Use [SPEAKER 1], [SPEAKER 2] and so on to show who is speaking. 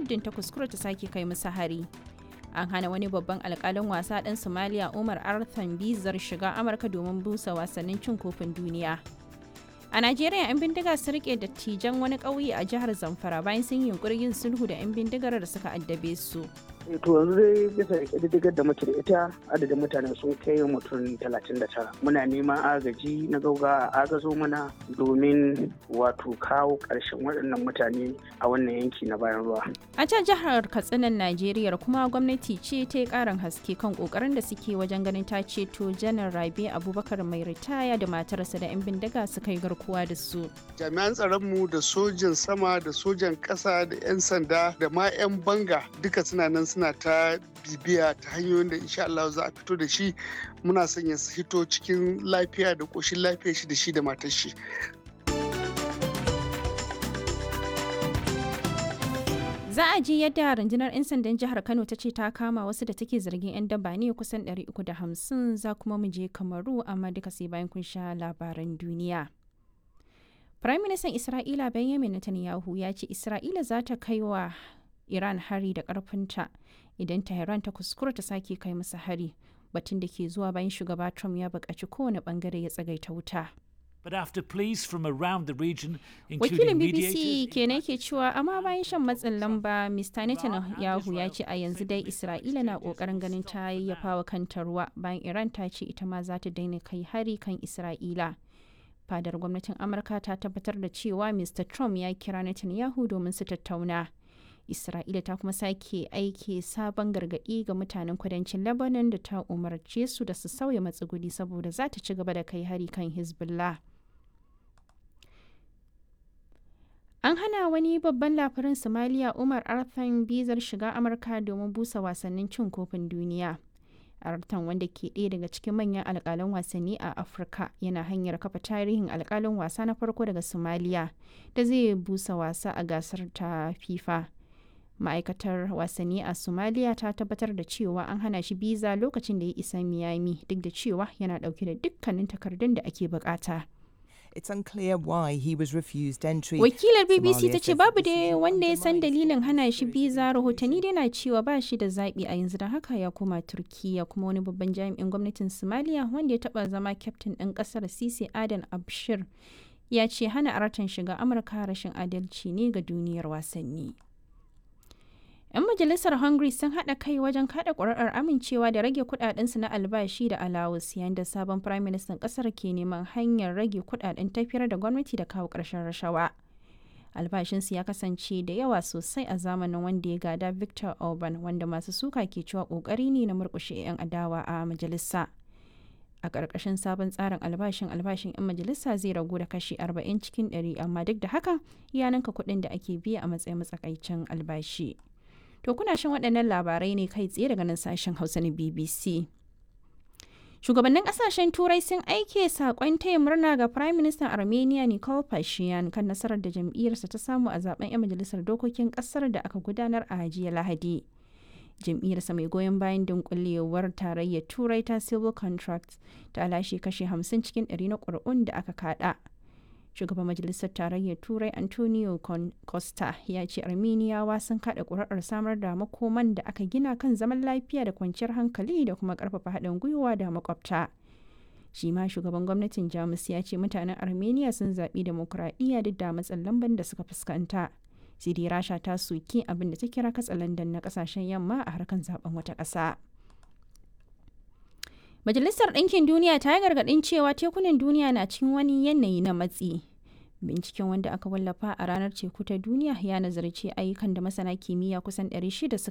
[SPEAKER 1] muddin ta kuskura ta sake kai musu hari an hana wani babban alkalin wasa ɗan somaliya umar arthan bizar shiga amurka domin busa wasannin cin kofin duniya a najeriya 'yan bindiga su rike dattijan wani ƙauye a jihar zamfara bayan sun yi yunkurin yin sulhu da 'yan bindigar da suka addabe su
[SPEAKER 2] to yanzu dai bisa ƙididdigar da muke da ita adadin mutane sun kai mutum talatin da tara muna neman agaji na gauga a agazo mana domin wato kawo ƙarshen waɗannan mutane a wannan yanki na bayan ruwa
[SPEAKER 1] a can jihar katsinan najeriya kuma gwamnati ce ta yi ƙarin haske kan ƙoƙarin da suke wajen ganin ta ceto janar rabe abubakar mai ritaya da matarsa da 'yan bindiga suka yi garkuwa da su
[SPEAKER 3] jami'an tsaronmu da sojan sama da sojan ƙasa da 'yan sanda da ma 'yan banga duka suna nan suna ta bibiya ta hanyoyin da insha Allah za a fito da shi muna son ya hito cikin lafiya da ƙoshin lafiya shi da shi da matar shi.
[SPEAKER 1] Za a ji yadda rundunar 'yan sandan jihar Kano ta ce ta kama wasu da take zargin 'yan daba ne kusan 350 za kuma mu je Kamaru amma duka sai bayan kun sha labaran duniya. Firaministan Isra'ila Benjamin Netanyahu ya ce Isra'ila za ta kai wa Iran hari da ƙarfinta idan Tehran ta kuskura ta sake kai masa hari batun da ke zuwa bayan shugaba Trump ya buƙaci kowane ɓangare ya tsagaita wuta.
[SPEAKER 4] But after pleas from around the region,
[SPEAKER 1] Wakilin
[SPEAKER 4] including
[SPEAKER 1] BBC
[SPEAKER 4] mediators,
[SPEAKER 1] kenan ke cewa amma bayan shan matsin lamba Mr. Netanyahu ya ce a yanzu dai Isra'ila na ƙoƙarin ganin ta yayyafa wa kanta ruwa bayan Iran ta ce ita ma za ta daina kai hari kan Isra'ila. Fadar gwamnatin Amurka ta tabbatar da cewa Mr. Trump ya kira Netanyahu domin su tattauna. Isra'ila ta kuma sake aiki sabon gargaɗi ga mutanen kudancin Lebanon da ta umarce su da su sauya matsuguni saboda za ta ci gaba da kai hari kan Hezbollah. An hana wani babban labarin Somalia Umar Arthan bizar shiga Amurka domin busa wasannin cin kofin duniya. Artan wanda ke ɗaya daga cikin manyan alƙalan wasanni a Afirka yana hanyar kafa tarihin alƙalin wasa na farko daga Somalia da zai busa wasa a gasar ta FIFA. Ma'aikatar wasanni a Somalia ta tabbatar da cewa an hana shi biza lokacin da ya isa Miami duk da cewa yana ɗauke da dukkanin takardun da ake bukata.
[SPEAKER 5] It's unclear why he was refused entry.
[SPEAKER 1] Wakilar BBC
[SPEAKER 5] Somalia
[SPEAKER 1] ta ce
[SPEAKER 5] says
[SPEAKER 1] babu
[SPEAKER 5] the
[SPEAKER 1] dai
[SPEAKER 5] decision
[SPEAKER 1] wanda ya san
[SPEAKER 5] undermines
[SPEAKER 1] dalilin hana shi
[SPEAKER 5] democratic
[SPEAKER 1] biza rahotanni dai na
[SPEAKER 5] freedoms.
[SPEAKER 1] cewa ba shi da zaɓi a yanzu da haka ya koma Turkiya kuma wani babban jami'in gwamnatin Somalia wanda ya taɓa zama kyaftin ɗin ƙasar Sisi Adan Abshir ya ce hana aratan shiga Amurka rashin adalci ne ga duniyar wasanni. 'Yan majalisar Hungary sun haɗa kai wajen kaɗa ƙuri'ar amincewa da rage kuɗaɗensu na albashi da alawus yayin da sabon firaministan ƙasar ke neman hanyar rage kuɗaɗen tafiyar da gwamnati da kawo ƙarshen rashawa. Albashinsu ya kasance da yawa sosai a zamanin wanda ya gada Victor Orban wanda masu suka ke cewa ƙoƙari ne na murƙushe 'yan adawa a majalisa. A ƙarƙashin sabon tsarin albashin albashin 'yan majalisa zai ragu da kashi 40 cikin 100 amma duk da haka ya ninka kuɗin da ake biya a matsayin matsakaicin albashi. To kuna shan waɗannan labarai ne kai tsaye daga nan sashen Hausa na BBC. Shugabannin ƙasashen Turai sun aike saƙon taya murna ga Prime Minister Armenia Nikol Pashinyan kan nasarar da jam'iyyarsa ta samu a zaben 'yan majalisar dokokin ƙasar da aka gudanar a jiya Lahadi. Jam'iyyarsa mai goyon bayan dunkulewar tarayyar Turai ta Civil Contracts ta lashe kashe 50 cikin 100 na ƙuri'un da aka kaɗa. shugaban majalisar tarayyar turai antonio Con- costa ya ce armeniyawa sun kada kuri'ar samar da makoman da aka gina kan zaman lafiya da kwanciyar hankali da kuma karfafa haɗin gwiwa da makwabta shi ma shugaban gwamnatin jamus ya ce mutanen armenia sun zaɓi demokuraɗiyya duk da matsin lamban da suka fuskanta sai dai rasha ta soki abin da ta kira katsalandan na ƙasashen yamma a harkar zaben wata ƙasa. Majalisar Ɗinkin Duniya ta yi gargaɗin cewa tekunan duniya na cikin wani yanayi na matsi. Binciken wanda aka wallafa a ranar teku ta duniya ya nazarci ayyukan da masana kimiyya kusan 600 suka